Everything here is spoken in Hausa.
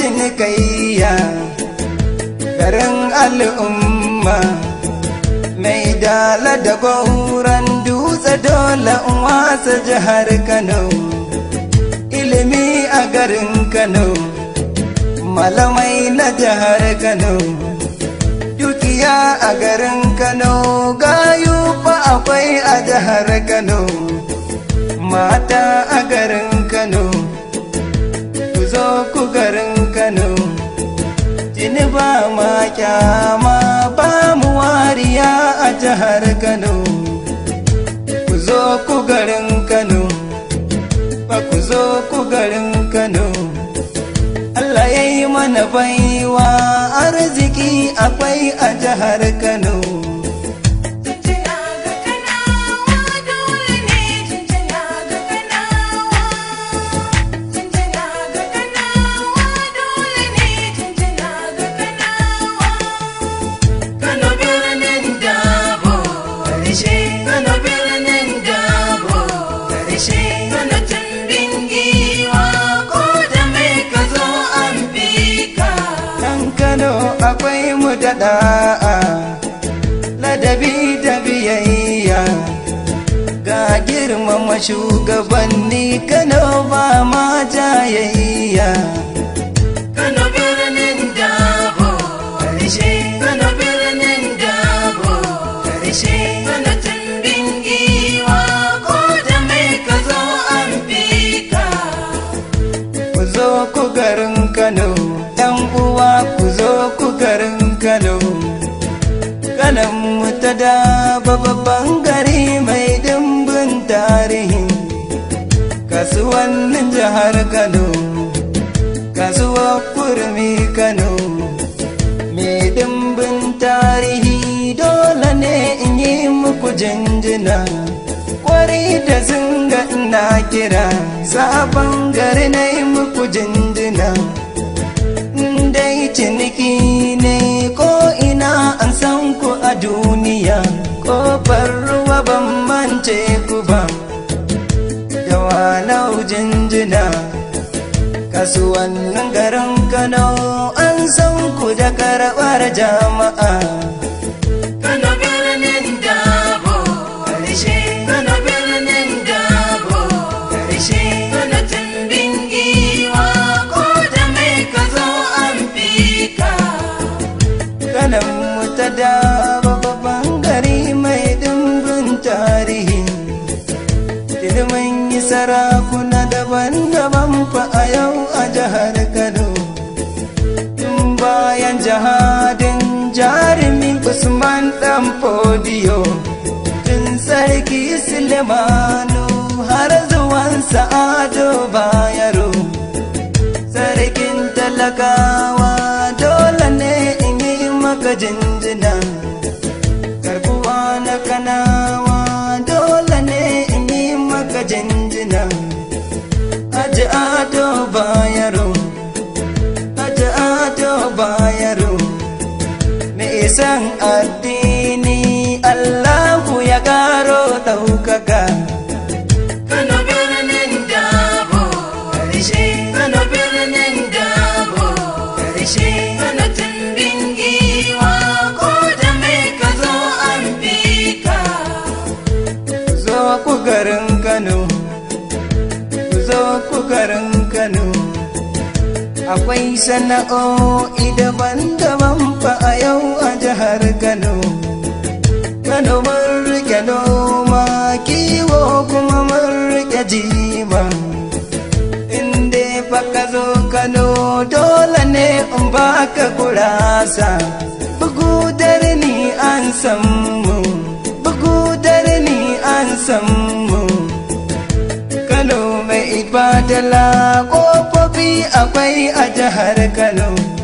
cinikayya garin al'umma mai dala da gauran dutse dole in wasa jihar kano ilimi a garin kano malamai na jihar kano dukiya a garin kano gayu fa akwai a jihar kano mata a garin kano ku zo ku garin kano jini ba ma kyama ba mu wariya a jihar kano ku zo ku garin kano ba ku zo ku garin kano Allah ya yi mana baiwa arziki akwai a jihar kano Jinjina ga Kanawa dole ne jinjina ga Kanawa. Jinjina ga Kanawa dole ne jinjina ga Kanawa. Kano birnin Dabo, karshe Kano birnin Dabo, karshe Kano tumbin giwa ko da mai ka zo an bi ka. Ɗan Kano akwai mu da ɗa'a, ladabi da biyayya. Ga girmama shugabanni Kano ba ma jayayya. Kano birnin Dabo, karshe Kano birnin Dabo, karshe Kano tumbin giwa ko da mai ka zo an bi ka. Ku zo ku garin Kano, ‘yan uwa ku zo ku garin Kano. Kanan mu ta da babban gari mai dimbin tarihi. Kasuwannin jihar Kano, kasuwar kurmi Kano. Mai dimbin tarihi dole ne in yi muku jinjina. Kwari da zinga ina kira, sabon gari na yi muku jinjina. dai ciniki ne ko ina an san ku a duniya kofar ruwa ban mance ku ba da wanau jinjina kasuwannin garin kano an san ku da karɓar jama'a Kano birnin Dabo, karshe Kano birnin Dabo, karshe Kano tumbin giwa ko da mai ka zo an bi ka. kanan mu ta da babban gari mai dimbin tarihi ilimin yi sarakuna daban-daban fa a yau a jihar kano tun bayan jihadin jarumin usman dan fodiyo tun sarki sulemanu har zuwan sa'ado bayaro sarkin talakawa dole ne in yi maka jinjina karbuwa na kanawa dole ne in yi maka jinjina aji ado bayaro aji ado bayaro mai san addini allahu ya karo ɗaukaka Kano birnin Dabo, karshe Kano birnin Dabo, karshe Kano tumbin giwa ko da mai ka zo an bi ka. ku zo ku garin Kano, ku zo ku garin Kano. Akwai sana'o'i daban-daban fa a yau a jihar Kano. Kano mun rike noma kiwo kuma mun rike jima. Inde fa ka zo Kano dole ne in baka gurasa. Bugu ni an san mu, bugu ni an san mu. Kano mai ibadala ƙofofi akwai a jihar Kano.